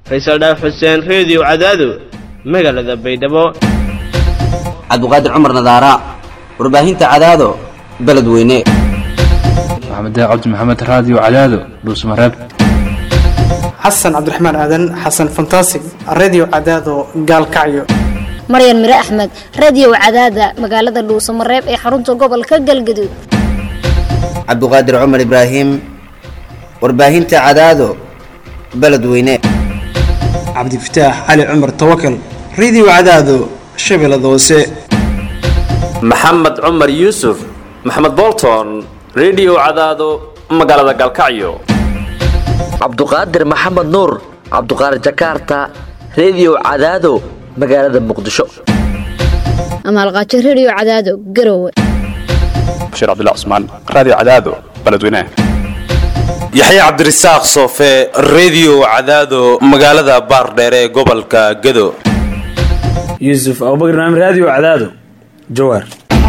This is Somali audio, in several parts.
faysal dhaaf xuseen reediyo cadaado magaalada baydhabo cabduqaadir cumar nadaara warbaahinta cadaado beledweyne maxamed cabdi maxamed raadiyo cadaado dhuusmareeb xasan cabdiraxmaan aadan xasan fantasig redio cadaado gaalkacyo maryan mire axmed radio cadaada magaalada dhuusamareeb ee xarunta gobolka galgaduud cabduqaadir cumar ibraahim warbaahinta cadaado beledweyne cabdifataax cali cumar tawakal redio cadaado shabeellada hoose maxamed cumar yuusuf maxamed bolton redio cadaado magaalada galkacyo cabduqaadir maxamed nuur cabduqaadir jakarta redio cadaado magaalada muqdisho amaalqaajo radio cadaado garowe bashiir cabdilla cusmaan raadiyo cadaado beledweynaha yaxya cabdirasaaq soofe redio cadaado magaalada baardheere ee gobolka gado yuusuf abubakar maamid raadiyo cadaado jawaar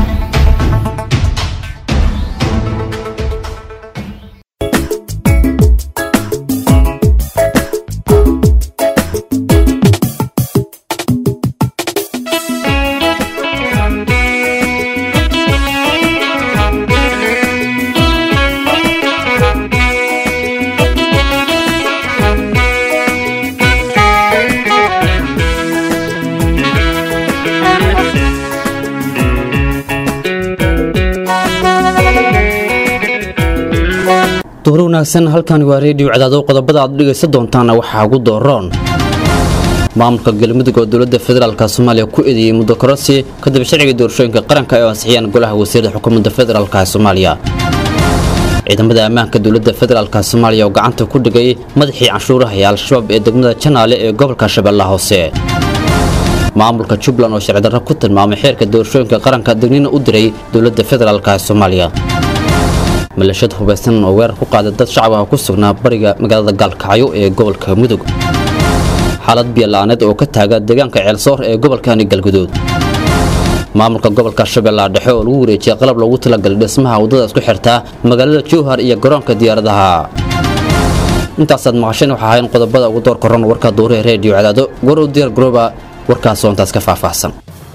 duhur wanaagsan halkani waa reediyo cadaado qodobada aad dhegaysan doontaana waxaa ugu dooroon maamulka galmudug oo dowladda federaalk soomaaliya ku eedeeyey muddo kororsi kadib sharciga doorashooyinka qaranka ee ansixiyaan golaha wasiirada xukuumadda federaalk soomaaliya ciidamada ammaanka dowladda federaalk soomaaliya oo gacanta ku dhigay madaxii canshuuraha ee al-shabaab ee degmada janaale ee gobolka shabeellaha hoose maamulka jubbaland oo sharcidarro ku tilmaamay xeerka doorashooyinka qaranka degnina u diray dowladda federaalk soomaaliya malashad hubaysan oo weerar ku qaaday dad shacab ah ku sugnaa bariga magaalada gaalkacyo ee gobolka mudug xaalad biyola'aaneed oo ka taaga deegaanka ceelsoor ee gobolkani galguduud maamulka gobolka shabeellaha dhexe oo lagu wareejiyay qalab loogu talagalay dhismaha waddada isku xirtaa magaalada jowhar iyo garoonka diyaaradaha intaasaad maqasheen waxaa ahayn qodobada ugu door koran warka duuree reediyo cadaado war u diyaar garooba warkaas oo intaas ka faahfaahsan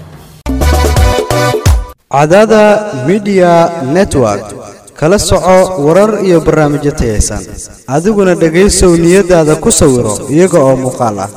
cadaada midiya network kala soco warar iyo barnaamijyo tayaysan adiguna dhegaysow niyadaada ku sawiro iyaga oo muuqaal ah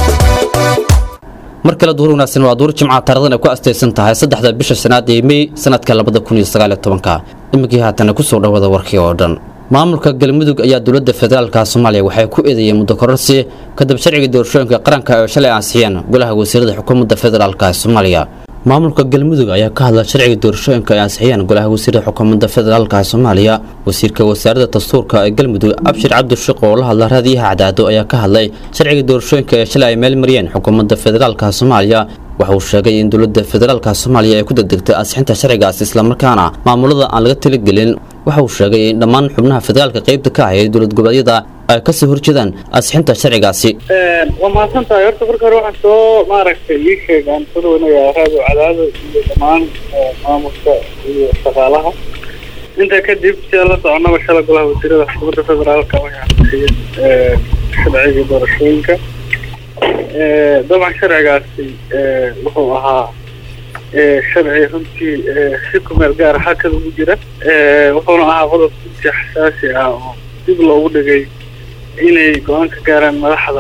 mar kale duur wanaagsan waa duur jimca taarikhdan ay ku astaysan tahay saddexda bisha shanaad ee mey sanadka labada kun iyo sagaal iyo tobanka iminkii haatana kusoo dhawada warkii oo dhan maamulka galmudug ayaa dowladda federaalka soomaaliya waxay ku eedeeyeen muddo kororsi kadib sharciga doorashooyinka qaranka oo shalay ansixiyeen golaha wasiirada xukuumadda federaalk soomaaliya maamulka galmudug ayaa ka hadla sharciga doorashooyinka ay ansixiyeen golaha wasiirada xukuumadda federaalka soomaaliya wasiirka wasaaradda dastuurka ee galmudug abshir cabdishiq oo la hadla raadiyaha cadaado ayaa ka hadlay sharciga doorashooyinka ee shalay ay meel mariyeen xukuumadda federaalka soomaaliya waxa uu sheegay in dowladda federaalka soomaaliya ay ku degdegtay ansixinta sharcigaas islamarkaana maamulada aan laga taligelin waxa uu sheegay in dhammaan xubnaha federaalka qaybta ka ahaya dowlad goboleedyada ay kasoo horjeedaan ansixinta sharcigaasi waa mahadsantahay horta marka hore waxaan soo maaragtay ii sheeg aan soo dhaweynayaa raado cadaado iyo dhammaan maamulka iyo shaqaalaha intaa kadib sida la soconaba shala golaha wasiirada xukuumadda federaalka waxay ansixiyeen sharciga doorashooyinka dabcan sharcigaasi wuxuu ahaa sharci runtii si kumeel gaara xakada ugu jira wuxuuna ahaa qodob runtii xasaasi ah oo dib loogu dhigay inay go-aan ka gaaraan madaxda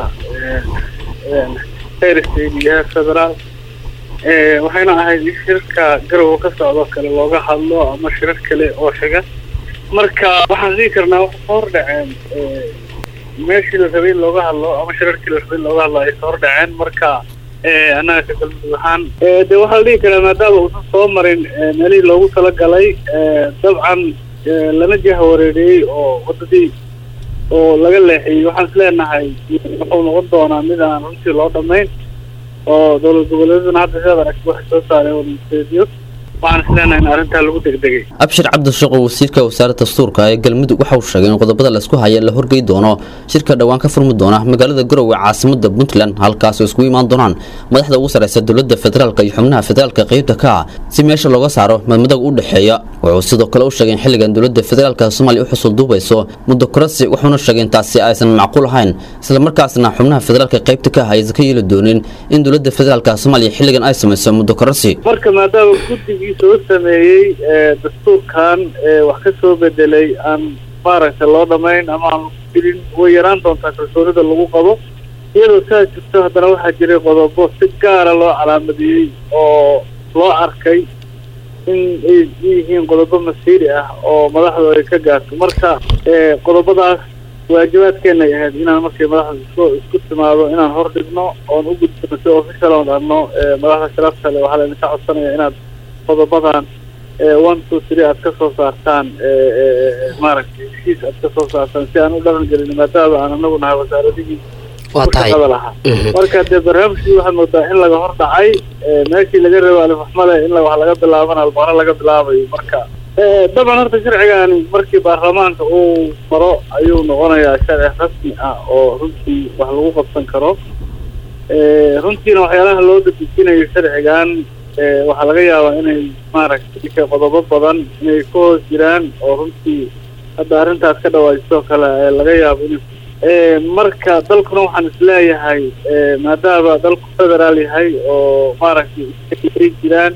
heer state iyo heer federaal waxayna ahayd in shirarka garowa ka socdo kale looga hadlo ama shirar kale oo xiga marka waxaan dhihi karnaa waxay soo hordhaceen meeshii la rabay in looga hadlo ama shirarkii la rabay in looga hadlo ay soo hordhaceen marka annaga ka galmudug ahaan de waxaa la dhihi karaa maadaama uusan soo marin meelihii loogu talagalay dabcan lana jaha wareeriyey oo wadadii oo laga leexiyey waxaan is leenahay wuxuu noqon doonaa mid aan runtii loo dhamayn oo dowlad goboleedaduna hadda sidaad aragti waxay soo saareen warmaseediyo waxaan isleenahay in arrintaa lagu degdegay abshir cabdishaqo wasiirka wasaaradda dastuurka ee galmudug waxa uu sheegay in qodobada laisku haya la horgey doono shirka dhowaan ka furmi doona magaalada garowe caasimada puntland halkaas oo iskugu imaan doonaan madaxda ugu sareysa dowladda federaalk iyo xubnaha federaalka qeybta ka ah si meesha looga saaro madmadaga u dhexeeya wuxuu sidoo kale u sheegay in xilligan dowladda federaalka soomaaliya u xusul duubayso muddo korasi wuxuuna sheegay in taasi aysan macquul ahayn islamarkaasna xubnaha federaalka qeybta ka ah aysan ka yeeli doonin in dowladda federaalka soomaaliya xilligan ay samayso muddo korasi marka maadaama guddigii soo sameeyey dastuurkan wax ka soo bedelay aan maaragtay loo dhamayn ama aan filin way yaraan doontaa kalsoonida lagu qabo iyadoo saa jirto haddana waxaa jiray qodobo si gaara loo calaamadiyey oo loo arkay in ay yihiin qodobo masiiri ah oo madaxdu ay ka gaarto marka qodobadaas waajibaadkeenay ahayd inaan markay madaxda isku isku timaado inaan hor dhigno oon u gudbino si official oon dhahno madaxda sharafta le waxaa laydinka codsanaya inaad qodobadan one two three aad ka soo saartaan maaragtay heshiis aad ka soo saartaan si aan u dhaqan gelin maadaama aan anagu nahay wasaaradihii waa tahay shaqada lahaa marka dee barnaamijkii waxaad moodaa in laga hor dhacay meeshii laga rabo alifaxmale in la- wax laga bilaabana albaqro laga bilaabayo marka dabcan horta sharcigani markii baarlamaanka uu maro ayuu noqonayaa sharci rasmi ah oo runtii wax lagu qabsan karo runtiina waxyaalaha loo dadejinayo sharcigan waxaa laga yaabaa inay maaragtay qodobo badan inay ka hoos jiraan oo runtii hadda arrintaas ka dhawaajisoo kale ee laga yaabo in marka dalkuna waxaan isleeyahay maadaama dalku federaal yahay oo maaragtay ay jiraan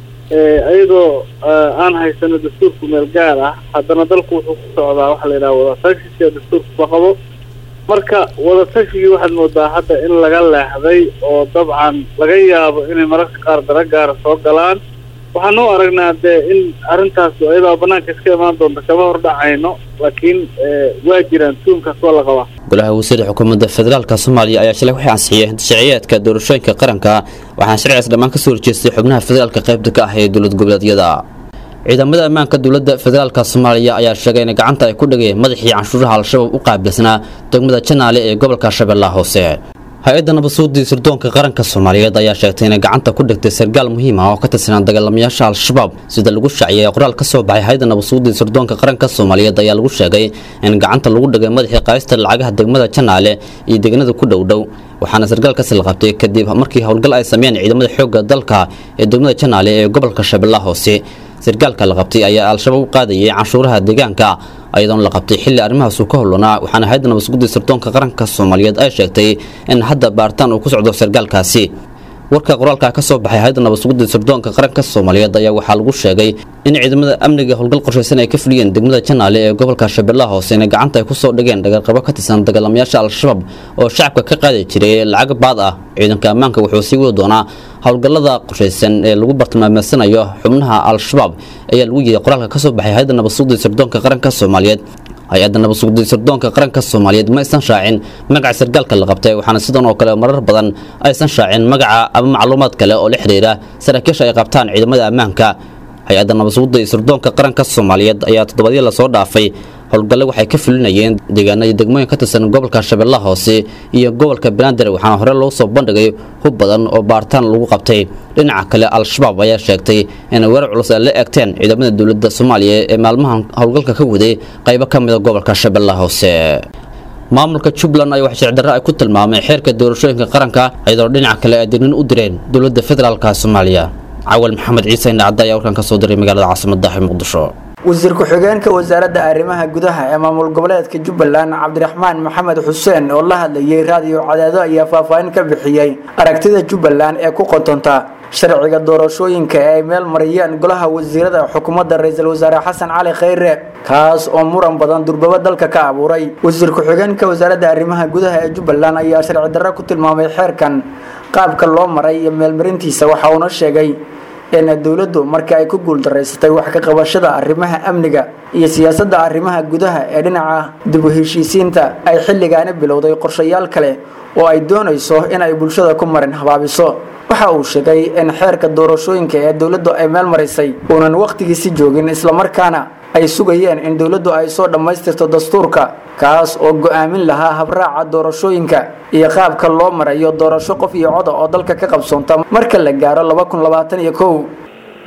iyadoo aan haysano dastuurku meel gaar ah haddana dalku wuxuu ku socdaa waxa la yidhaha wadatashiga sida dastuurku la qabo marka wadatashigii waxaad moodaa hadda in laga leexday oo dabcan laga yaabo inay mararka qaar dara gaara soo galaan waxaan u aragnaa dee in arrintaas iyadoo banaanka iska imaan doonta kama hordhacayno laakiin waa jiraan tuunkaas waa la qabaa golaha wasiirda xukuumadda federaalka soomaaliya ayaa shalay waxay ansixiyey sharciyeedka doorashooyinka qaranka waxaana sharcigaas dhammaan kasoo horjeestay xubnaha federaalka qaybta ka ah ee dowlad goboleedyada ciidamada ammaanka dowladda federaalka soomaaliya ayaa sheegay in gacanta ay ku dhigeen madaxii canshuuraha al-shabaab u qaabilsanaa degmada janaale ee gobolka shabeellaha hoose hay-adda nabadsuudii sirdoonka qaranka soomaaliyeed ayaa sheegtay inay gacanta ku dhigtay sargaal muhiim ah oo ka tirsanaa dagaalamayaasha al-shabaab sida lagu shaaciyay qoraal ka soo baxay hay-adda nabadsuudii sirdoonka qaranka soomaaliyeed ayaa lagu sheegay in gacanta lagu dhigay madaxii qaaysta lacagaha degmada janaale iyo deegaanada ku dhowdhow waxaana sargaalkaasi la qabtay kadib markii howlgal ay sameeyeen ciidamada xoogga dalka ee degmada janaale ee gobolka shabeellaha hoose sargaalka la qabtay ayaa al-shabaab u qaadayay canshuuraha deegaanka ayadoona la qabtay xilli arrimahaas uu ka howlanaa waxaana hay-adda nabadsuguddii sirdoonka qaranka soomaaliyeed ay sheegtay in hadda baaritaan uu ku socdo sargaalkaasi warka qoraalka ka soo baxay hay-adda nabadsuguddii sirdoonka qaranka soomaaliyeed ayaa waxaa lagu sheegay in ciidamada amniga howlgal qorshaysan ay ka fuliyeen degmada janaale ee gobolka shabeellaha hoose inay gacanta ay kusoo dhigeen dhagarqabo ka tirsan dagaalamayaasha al-shabaab oo shacabka ka qaadi jiray lacag baad ah ciidanka ammaanka wuxuu sii wadi doonaa howlgallada qorshaysan ee lagu bartilmaameedsanayo xubnaha al-shabaab ayaa lagu yidhi qoraalka ka soo baxay hay-adda nabadsuguddii sirdoonka qaranka soomaaliyeed hay-adda nabadsuguddii sirdoonka qaranka soomaaliyeed ma aysan shaacin magaca sargaalka la qabtay waxaana sidan oo kale marar badan aysan shaacin magaca ama macluumaad kale oo la xidhiira saraakiisha ay qabtaan ciidamada ammaanka hay-adda nabadsuguddii sirdoonka qaranka soomaaliyeed ayaa toddobadii lasoo dhaafay howlgalle waxay ka fulinayeen deegaano iyo degmooyin ka tirsan gobolka shabeellaha hoose iyo gobolka banaadir waxaana hore loo soo bandhigay hub badan oo baaritaan lagu qabtay dhinaca kale al-shabaab ayaa sheegtay inay weerar culus ay la eegteen ciidamada dowladda soomaaliya ee maalmahan howlgalka ka waday qaybo ka mida gobolka shabeellaha hoose maamulka jubbaland ayaa wax sharcidarro ay ku tilmaamay xeerka doorashooyinka qaranka iyadoo dhinaca kale ay dignin u direen dowladda federaalka soomaaliya cawal maxamed ciise indhacadda ayaa warkan ka soo diray magaalada caasimadda ee muqdisho wasiir ku-xigeenka wasaaradda arrimaha gudaha ee maamul goboleedka jubbaland cabdiraxmaan maxamed xuseen oo la hadlayay raadiyo cadaado ayaa faahfaahin ka bixiyey aragtida jubbaland ee ku qotonta sharciga doorashooyinka ee ay meel mariyeen golaha wasiirada xukuumadda ra-iisul wasaare xasan cali khayre kaas oo muran badan durbaba dalka ka abuuray wasiir ku-xigeenka wasaaradda arrimaha gudaha ee jubbaland ayaa sharci darro ku tilmaamay xeerkan qaabka loo maray iyo meelmarintiisa waxa uuna sheegay in dowladdu markii ay ku guuldaraysatay wax ka qabashada arrimaha amniga iyo siyaasadda arrimaha gudaha ee dhinaca dib u heshiisiinta ay xilligaani bilowday qorshayaal kale oo ay doonayso in ay bulshada ku marin habaabiso waxa uu sheegay in xeerka doorashooyinka ee dowladdu ay meel marisay uunan wakhtigiisi joogin islamarkaana ay sugayeen in dowladdu ay soo dhammaystirto dastuurka kaas oo go'aamin lahaa habraaca doorashooyinka iyo qaabka loo marayo doorasho qof iyo coda oo dalka ka qabsoonta marka la gaaro laba kun labaatan iyo kow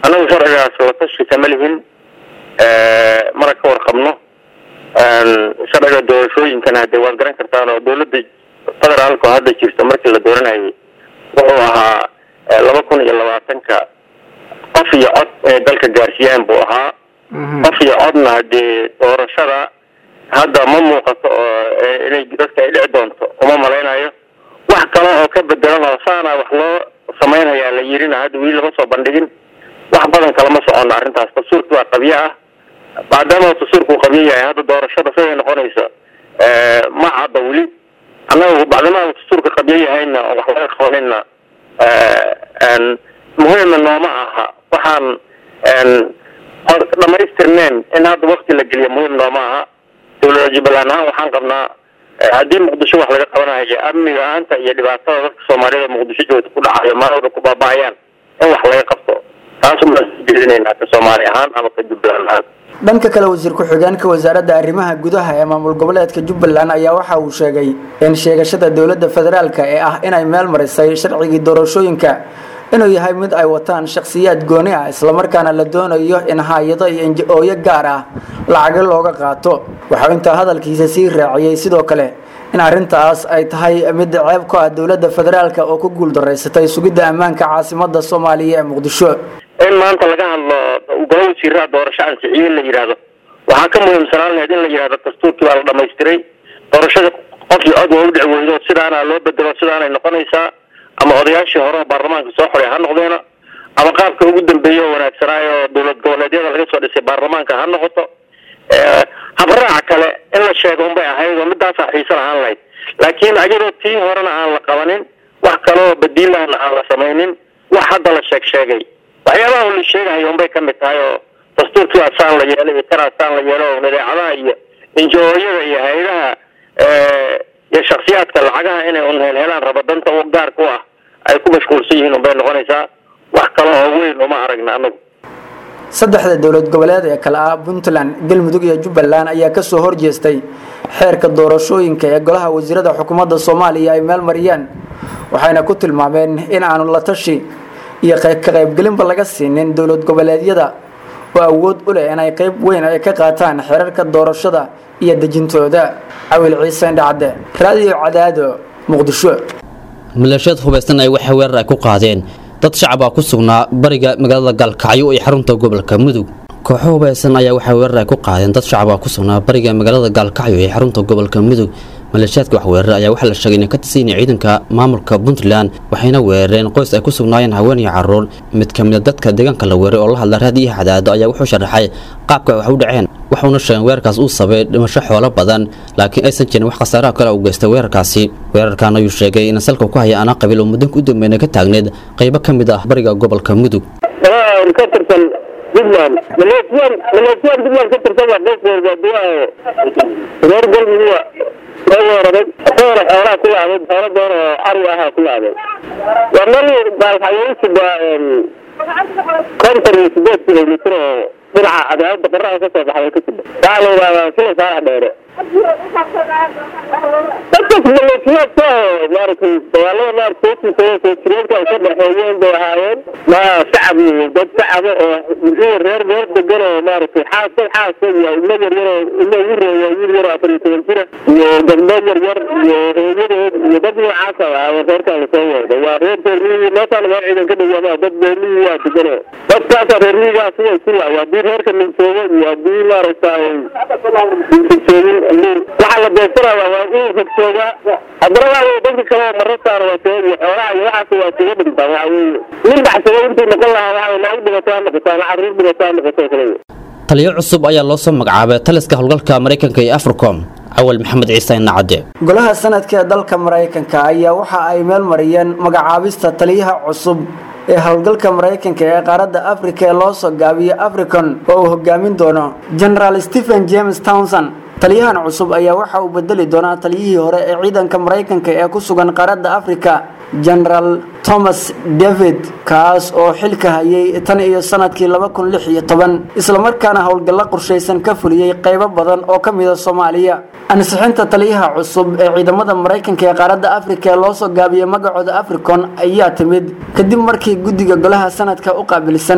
annagu sharcigaas la tashi kama lihin mana ka warqabno sharciga doorashooyinkana hadee waad garan kartaan oo dowladda federaalka oo hadda jirta markii la dooranayay wuxuu ahaa laba kun iyo labaatanka qof iyo cod inay dalka gaarsiiyaan buu ahaa qof iyo codna hadee doorashada hadda ma muuqato oo inay dadka ay dhici doonto uma malaynayo wax kale oo ka bedelan oo saana wax loo samaynayaa la yirina hadda weli lama soo bandhigin wax badan kalama socono arrintaas dastuurki waa qabyo ah maadaama dastuurku uu qabyo yahay hadda doorashada siday noqonaysa ma cadda weli annaga bacdamaa dastuurka qabyo yahayna oo wax laga qabanayna muhiimna nooma aha waxaan dhamaystirneen in hadda wakti la geliyo muhiim nooma aha dowlada jubbaland ahaan waxaan qabnaa haddii muqdisho wax laga qabanayo amniga ahaanta iyo dhibaatada dadka soomaaliyada muqdisho joogta ku dhacayo maalooda ku baaba'ayaan in wax laga qabto taas umaan jeedinaynaa ka soomaali ahaan ama ka jubbaland ahaan dhanka kale wasiir ku-xigeenka wasaaradda arrimaha gudaha ee maamul goboleedka jubbaland ayaa waxa uu sheegay in sheegashada dowladda federaalka ee ah inay meel marisay sharcigii doorashooyinka inuu yahay mid ay wataan shakhsiyaad gooni ah islamarkaana la doonayo in hay-ado iyo inji-ooyo gaar ah lacago looga qaato waxau intaa hadalkiisa sii raaciyey sidoo kale in arrintaas ay tahay mid ceeb ku ah dowladda federaalka oo ku guuldaraysatay sugidda ammaanka caasimada soomaaliya ee muqdisho in maanta laga hadlo golo wasiiraha doorasho ansixiye la yidhaahdo waxaa ka muhiimsanaan lahayd in la yidhahdo dastuurkii baa la dhamaystiray doorashada qofkii cod waa u dhici weydo sidaana loo bedelo sidaanay noqonaysaa ama odayaashii hore oo baarlamaanka soo xoray ha noqdeena ama qaabka ugu dambeeya oo wanaagsanaayo oo dowlad goboleedyada laga soo dhisay baarlamaanka ha noqoto habraaca kale in la sheego unbay ahayd oo midaasaa xiiso lahaan lahayd laakiin ayadoo tii horena aan la qabanin wax kaleoo badiilahana aan la samaynin wax hadda la sheeg sheegay waxyaabaha la sheegahayo unbay ka mid tahay oo dastuurkii asaan la yeelay iyo kan asaan la yeelo oo nidaacadaha iyo injooyada iyo hay-adaha iyo shaksiyaadka lacagaha inay un helhelaan raba danta u gaarka u ah ay ku mashquulsan yihiin unbay noqonaysaa wax kale oo weyn uma aragna anagu saddexda dowlad goboleed ee kale ah puntland galmudug iyo jubbaland ayaa kasoo horjeestay xeerka doorashooyinka ee golaha wasiirada xukuumadda soomaaliya ay meel mariyeen waxayna ku tilmaameen in aanu la tashi iyo ka qaybgelinba laga siinin dowlad goboleedyada oo awood u leh inay qayb weyn ay ka qaataan xeerarka doorashada iyo dejintooda cawil ciise indhacde raadiyo cadaado muqdisho maleeshiyad hubaysan ay waxay weerar ay ku qaadeen dad shacab ah ku sugnaa bariga magaalada gaalkacyo ee xarunta gobolka mudug kooxo hubaysan ayaa waxay weerar ay ku qaadeen dad shacab ah ku sugnaa bariga magaalada gaalkacyo ee xarunta gobolka mudug maleeshiyaadka wax weerara ayaa waxaa la sheegay inay ka tirsanyiin ciidanka maamulka puntland waxayna weerareen qoys ay ku sugnaayeen haween iyo caruur mid ka mid a dadka deegaanka la weeray oo la hadla raadiyaha cadaado ayaa wuxuu sharaxay qaabka wax u dhaceen waxuuna sheegay weerarkaas uu sabay dhimasho xoolo badan laakiin aysan jirin wax khasaaraha kale u geystay weerarkaasi weerarkan ayuu sheegay in salka ku haya anaa qabiil oo muddanka u dambeeyna ka taagneed qaybo ka mid ah bariga gobolka mudug ka tirsan puntland maleesiyaan maleesiyaan puntland ka tirsan waa qoyskeeda duwaa reer galmudug soo weeraray asagoona xoolaha ku laabay xoolo doon oo ari ahaa ku laabay waa meel baalxayeysiba konton iyo sideed kilomitr oo dhinaca cadaabada qoraha ka soo baxday ka tiba waxaa la yidhahdaa sila saalax dheere dadkaas maleesiyaadka maaragtay dagaalada maaragtay soo jireenka ay ka dhexeeyeen bay ahaayeen ma shacab iyo dad shacaba oo muxuu reer reer degan oo maaragtay xaas dad xaasa iyo ilmo yar yar oo ilmo ugu reeya wiil yar oo afar iyo toban jira iyo gabdho yar yar iyo hooyadeed iyo dad noocaas ah ahaa reerkaan lasoo weeday waa reer reermiyigi meeshaan meel ciidan ka dhawaamaa dad reermiyigi waa degano dadkaasa reermiyigaa siday ku laay haddii reerka ninsoogo iyo haddii maaragtay joogin waxaa la beegsanayaa waa inuu fogsoogaa haddana waa weye dadka kale oo marasaana waa soo iyo xoolaha iyo waxaas waa suga dhintaan waxa weeye nin baxsado intuu noqon lahaa waxa weye naag dhibato ha noqoto ama carruur dhibato ha noqoto kale taliyo cusub ayaa loo soo magacaabay taliska howlgalka maraykanka iyo africom cawal maxamed ciise nacade golaha sanadka ee dalka maraykanka ayaa waxa ay meel mariyeen magacaabista taliyaha cusub ee howlgalka maraykanka ee qaaradda afrika ee loo soo gaabiyo africon oo uu hogaamin doono generaal stephen james townson taliyahan cusub ayaa waxa uu bedeli doonaa taliyihii hore ee ciidanka maraykanka ee ku sugan qaaradda afrika generaal thomas david kaas oo xilka hayay tan iyo sanadkii laba kun lix iyo toban islamarkaana howlgallo qorshaysan ka fuliyey qaybo badan oo ka mida soomaaliya ansixinta taliyaha cusub ee ciidamada maraykanka ee qaaradda afrika ee loo soo gaabiyey magacooda africon ayaa timid kadib markii guddiga golaha sanadka u qaabilsan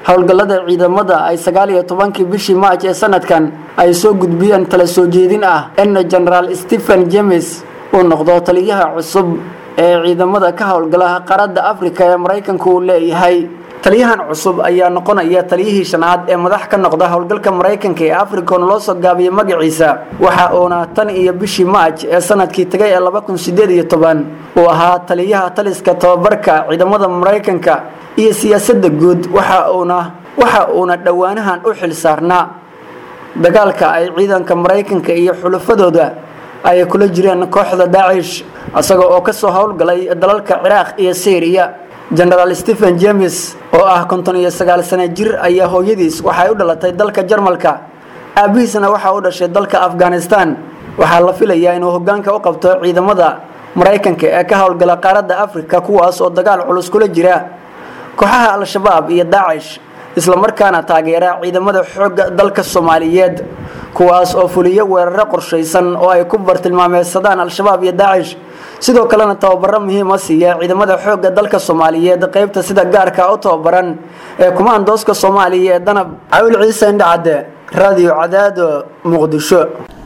howlgallada ciidamada ay sagaal iyo tobankii bishii maaj ee sanadkan ay soo gudbiyeen tala soo jeedin ah in genaraal stephen james uu noqdo taliyaha cusub ee ciidamada ka howlgala qaaradda afrika ee maraykanku uu leeyahay taliyahan cusub ayaa noqonaya taliyihii shanaad ee madax ka noqda howlgalka maraykanka ee africon loo soo gaabiyey magaciisa waxa uuna tan iyo bishii maaj ee sanadkii tagay ee laba kun sideed iyo toban uu ahaa taliyaha taliska tababarka ciidamada maraykanka iyo siyaasadda guud waxa uuna waxa uuna dhowaanahan u xil saarnaa dagaalka ay ciidanka maraykanka iyo xulafadooda ay kula jireen kooxda daacish isaga oo kasoo howlgalay dalalka ciraaq iyo syriya genaraal stephen james oo ah konton iyo sagaal sano jir ayaa hooyadiis waxay u dhalatay dalka jarmalka aabihiisna waxaa u dhashay dalka afghanistan waxaa la filayaa inuu hogaanka u qabto ciidamada maraykanka ee ka howlgala qaaradda afrika kuwaas oo dagaal culus kula jira kooxaha al-shabaab iyo daacish islamarkaana taageera ciidamada xoogga dalka soomaaliyeed kuwaas oo fuliyo weeraro qorshaysan oo ay ku bartilmaameysadaan al-shabaab iyo daacish sidoo kalena tababaro muhiima siiya ciidamada xoogga dalka soomaaliyeed qaybta sida gaarka u tababaran ee kumaandooska soomaaliya ee danab cawil ciise indhacadde radio cadaado muqdisho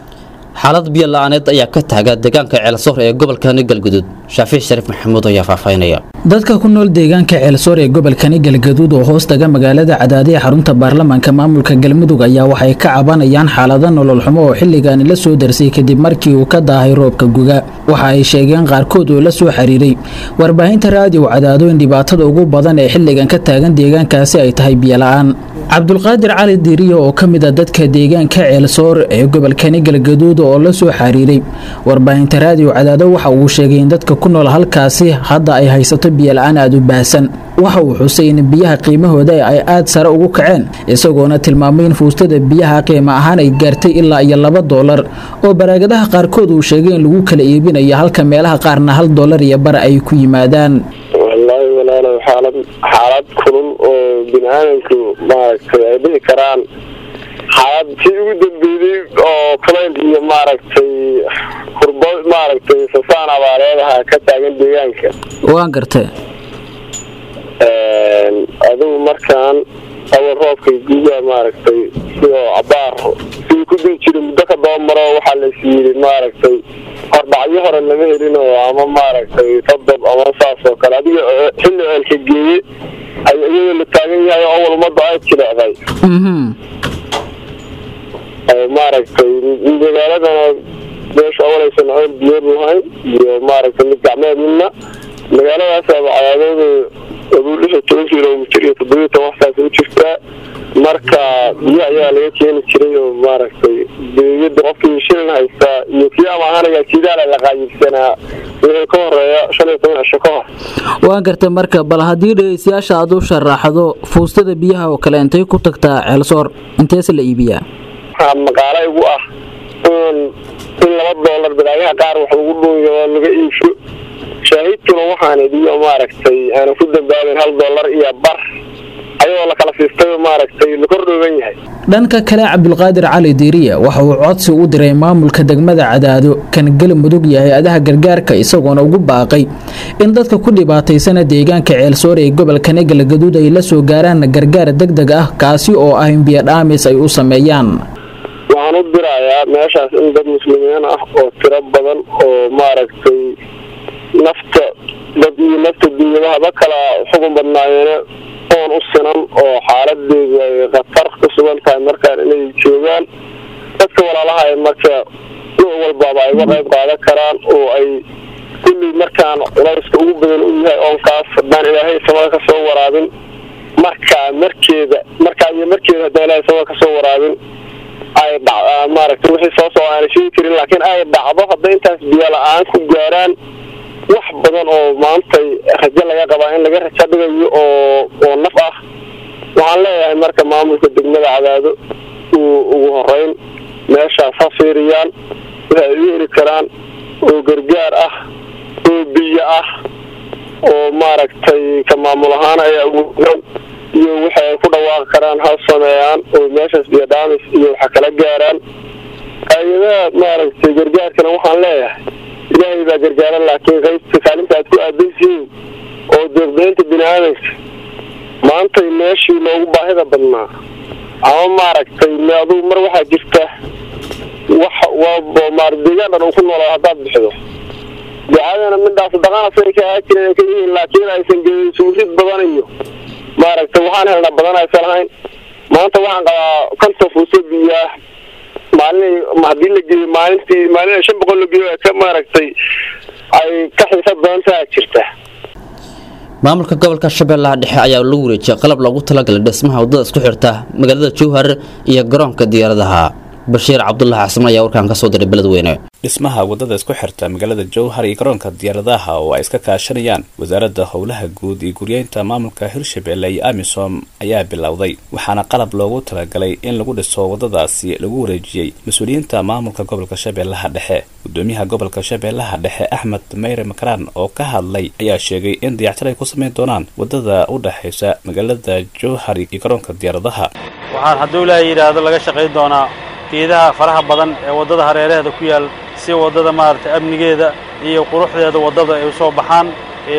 xaalad biyo la-aaneed ayaa ka taaga deegaanka ceelsoor ee gobolkani galgudud shaafiix shariif maxamuud ayaa faahfaahinaya dadka ku nool deegaanka ceelsoor ee gobolkani galgaduud oo hoos taga magaalada cadaadiya xarunta baarlamaanka maamulka galmudug ayaa waxay ka cabanayaan xaalado nolol xumo oo xilligaani la soo darsay kadib markii uu ka daahay roobka guga waxa ay sheegeen qaarkood oo la soo xiriiray warbaahinta raadiyo cadaado in dhibaatada ugu badan ee xilligan ka taagan deegaankaasi ay tahay biyola-aan cabdulqaadir cali diiriyo oo ka mid a dadka deegaanka ceelsoor ee gobolkani galgaduud oo la soo xiriiray warbaahinta raadiyo cadaado waxa uu sheegay in dadka ku nool halkaasi hadda ay haysato biyola-aan aada u baahsan waxa uu xusay in biyaha qiimahooda ay aada sare ugu kaceen isagoona tilmaamay in fuustada biyaha qiimo ahaan ay gaartay ilaa iyo laba doolar oo baraagadaha qaarkood uu sheegay in lagu kala iibinayo halka meelaha qaarna hal doolar iyo bar ay ku yimaadaan wallaahi walaalow xaalad xaalad kulul oo bini aadamku maaragtay ay dhihi karaan xaalad si ugu dambeeyey oo kulayl iyo maaragtay hurbo maaragtay sasaan abaareedaha ka taagan deegaanka waan gartay adigu markaan awal roobkay guga maaragtay sidoo cabaar sidii ku dii jiray muddo ka dabamaro waxaa lais yidhi maaragtay hordhacyo hore lama helin oo ama maaragtay todob ama saas oo kale adiga xilli ceelka geeye ay iyadoo la taagan yahay oo awal ummadda ay jilecday maaragtay magaaladana meesha awalaysan ceel biyood lahayn iyo maaragtay mid gacmeed midna magaaladaas cadaadooda aduu lix iyo toban kilomitr iyo toddobiyo toban waxtaas u jirtaa marka biyo ayaa laga keeni jiray oo maaragtay beeyada qofkii shilin haystaa iyo kii ama ahaanayaa kiidaala la qaayibsanaa wixii ka horeeya shan iyo toban cisho ka hor waan gartay marka bal haddii dhegeystayaasha aad u sharaxdo fuustada biyaha oo kale intay ku tagtaa ceelsoor inteese la iibiyaa waxaa maqaalo igu ah in in laba doolar badaagaha qaar wax lagu dhuuyo oo laga iibsho shaahidkuna waxaan idiyo maaragtay aana ku dambaabin hal doolar iyo bar ayadoo la kala siistay maaragtay la kordhooban yahay dhanka kale cabdulqaadir cali diiriye waxa uu codsi u diray maamulka degmada cadaado kan galmudug iyo hay-adaha gargaarka isagoona ugu baaqay in dadka ku dhibaataysana deegaanka ceelsoor ee gobolkani galgaduud ay la soo gaaraan gargaar deg deg ah kaasi oo ah in biyodhaamis ay u sameeyaan waxaan u dirayaa meeshaas in dad muslimiin ah oo tiro badan oo maaragtay nafta dad iyo nafta dunyadahaba kala xugun badnaayeene oon u sinan oo xaaladeedu ay khatar ku sugan tahay markaan inay joogaan dadka walaalaha ay marka nuuc walbaaba ay uga qayb qaadan karaan oo ay kulli markaan culayska ugu badan u yahay oonkaas haddaan ilaahay samada ka soo waraabin markaa markeeda markaa iyo markeeda haddaan ilaahay samada ka soo waraabin ay dhac maaragtay wixii soo soo aana sheegi karin laakiin ay dhacdo hadday intaas biyo la-aan ku gaaraan wax badan oo maantay rajo laga qabaa in laga rajo dhigayo oo oo naf ah waxaan leeyahay marka maamulka degmada cadaado uu ugu horeyn meeshaas ha fiiriyaan waxa ay u heli karaan oo gargaar ah oo biyo ah oo maaragtay ka maamul ahaan ay awoodaan iyo waxa ay ku dhawaaqi karaan ha sameeyaan oo meeshaas biyo dhaamis iyo waxa kala gaaraan hay-adaha maaragtay gargaarkana waxaan leeyahay ilaahay baa gargaaran laakiin qaybta kaalinta aad ku aadansihiin oo deeqdaynta bini aadanka maantay meeshii loogu baahida badnaa ama maaragtay me adugu mar waxaa jirta wax waa maar deegaan dhan uu ku noolaa haddaad bixido ducadana midhaas dhaqana say ka ahaa jireen ay ka yihiin laakiin aysan gelin suurid badan iyo maaragtay waxaan helnaa badan aysan lahayn maanta waxaan qabaa konton fuuso biyaa maalin haddii la geeyo maalintii maalin shan boqol la geeyo ka maaragtay ay ka xiisad badan taha jirta maamulka gobolka shabeellaha dhexe ayaa lagu wareejiyay qalab loogu talagalay dhismaha waddada isku xirta magaalada jowhar iyo garoonka diyaaradaha bashiir cabdulahi xasan ayaa warkaan kasoo diray beledweyne dhismaha waddada isku xirta magaalada jowhar iyo garoonka diyaaradaha oo ay iska kaashanayaan wasaaradda howlaha guud iyo guryeynta maamulka hirshabelle iyo amisom ayaa bilowday waxaana qalab loogu talagalay in lagu dhiso waddadaasi lagu wareejiyey mas-uuliyiinta maamulka gobolka shabeellaha dhexe gudoomiyaha gobolka shabeellaha dhexe axmed meyre makaraan oo ka hadlay ayaa sheegay in dayactir ay ku samayn doonaan waddada u dhexaysa magaalada jowhar iyo garoonka diyaaradaha waxaan hadduu ilaahay yidhaahdo laga shaqayn doonaa geedaha faraha badan ee waddada hareeraheeda ku yaal si waddada maaragtay amnigeeda iyo quruxdeeda waddada ay u soo baxaan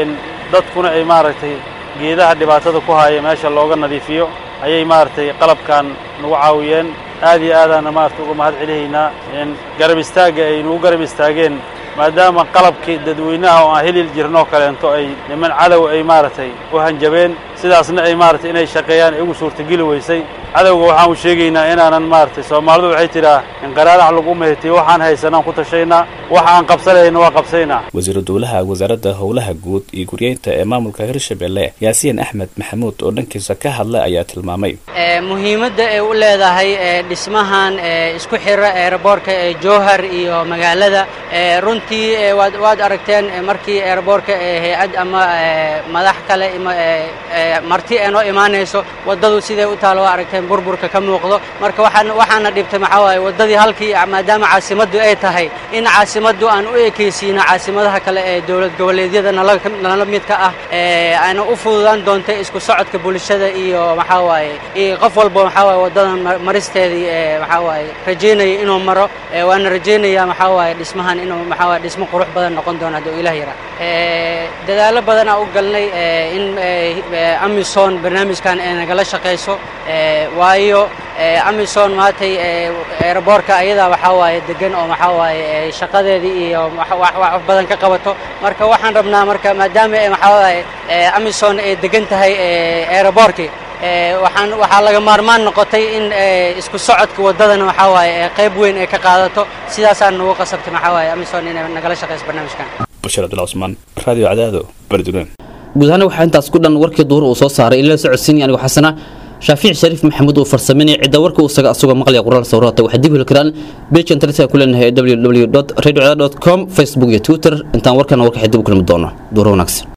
dadkuna ay maaragtay geedaha dhibaatada ku haya meesha looga nadiifiyo ayay maaragtay qalabkan nagu caawiyeen aad iyo aadaana maaragtay uga mahad celihaynaa garab istaagga ay nagu garab istaageen maadaama qalabkii dadweynaha oo aan heli jirnoo kaleento ay niman cadow ay maaragtay u hanjabeen sidaasna ay maaragtay inay shaqeeyaan ay ugu suurtageli weysay cadowga waxaan u sheegaynaa inaanan maaragtay soomaalidu waxay tidhaa inqaraarax lagu mehetay waxaan haysanaan ku tashaynaa waxa aan qabsanayna waa qabsaynaa wasiiru dowlaha wasaaradda howlaha guud iyo guryeynta ee maamulka hirshabelle yaasiin axmed maxamuud oo dhankiisa ka hadlay ayaa tilmaamay muhiimadda ay u leedahay dhismahan isku xira eeraboorka ee jowhar iyo magaalada runtii waad aragteen markii eeraboorka hay-ad ama madax kale marti ee noo imaanayso waddadu siday u taalo waa aragteen burburka ka muuqdo marka waxaan waxaana dhibtay maxaa waaye waddadii halkii maadaama caasimaddu ay tahay in caasimaddu aan u ekaysiino caasimadaha kale ee dowlad goboleedyada nala midka ah aana u fududaan doontay isku socodka bulshada iyo maxaa waaye iyo qof walba maxaa waaye waddadan maristeedii maxaa waaye rajaynaya inuu maro waana rajaynayaa maxaa waaye dhismahan inuu maxaa waaye dhismo qurux badan noqon doono hadduu ilaah yara dadaallo badanaa u galnay in amison barnaamijkan ay nagala shaqayso waayo amison maantay eeraboorka ayadaa waxaa waaye degan oo maxaa waaye shaqadeedii iyo wax badan ka qabato marka waxaan rabnaa marka maadaama maxaa waaye amison ay degan tahay eeraboorkii waxaan waxaa laga maarmaan noqotay in isku socodka waddadana waxaa waaye qayb weyn ay ka qaadato sidaasaan nagu qasabtay maxaa waaye amison inay nagala shaqayso barnaamijkan bashir abdullah cusmaan radio cadaado beledweyne guud ahaan waxaa intaas ku dhan warkii duhur uu soo saaray ilaa socodsiinaya anigu xasana shaafiic shariif maxamuud uu farsameynaya cidda warka uu saga asagoo maqlaya qoraal sawirata waxaa dib heli karaan beej internetka ku leenahay www radio com facebook iyo twitter intaan warkana warka xidib u kulmi doono duhur wanaagsan